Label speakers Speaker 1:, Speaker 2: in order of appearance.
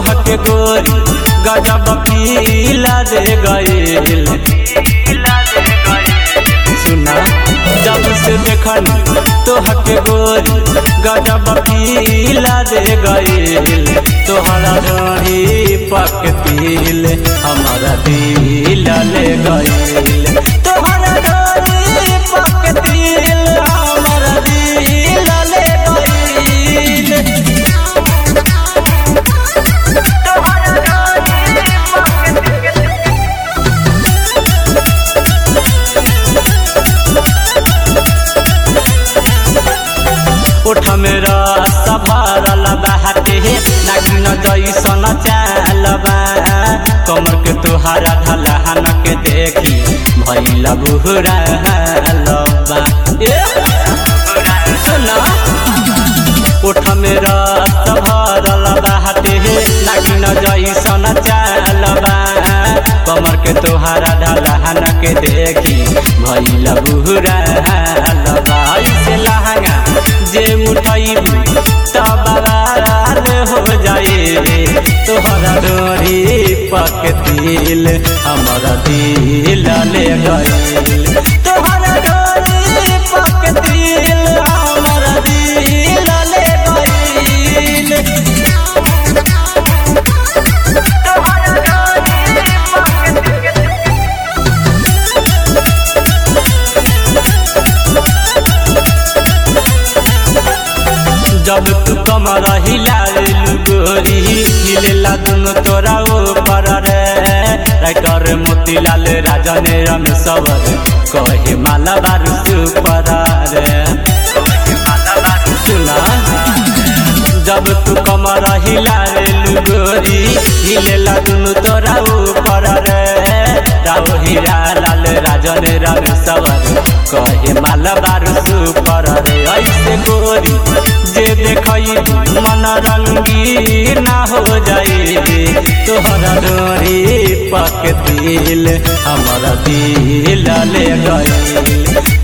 Speaker 1: तोहके गोरी गजब पीला दे गईल सुना जब से देखन तोहके गोरी गजब पीला दे गईल तोहरा डोरी पक तिल हमारा दिल ले गईल तोहरा डोरी पक तिल हमारा दिल ले गईल उठ मेरा सभारल बाटे नागिन जैसन चालबा कमर के तुहारा ढलहन के देखी भैला बुहरा लबा ए सुना उठ मेरा सभारल बाटे नागिन जैसन चालबा कमर के तुहारा ढलहन के देखी भैला बुहरा लबा ऐसे लहंगा जे उठैबू तब बरार हो जाए तोहरा डोरी पक दिल हमारा दिल ले गईल तोहरा डोरी पक दिल हमारा दिल ले गईल जब तू कमर हिलालू गोरी हिलेला दुनु तोरा ऊपर रे राइटर मोतीलाल राजन रमेश्वर कहे माला बारू सुपर रे सुना जब तू कमर हिलालू गोरी हिलेला दुनु तोरा ऊपर रे राव हीरा लाल राजन रमेश्वर कहे माला बारू सुपर रे ऐसे गोरी जे देखई मन रंगी ना हो जाए तोहरा डोरी पक दिल हमारा दिल ले गई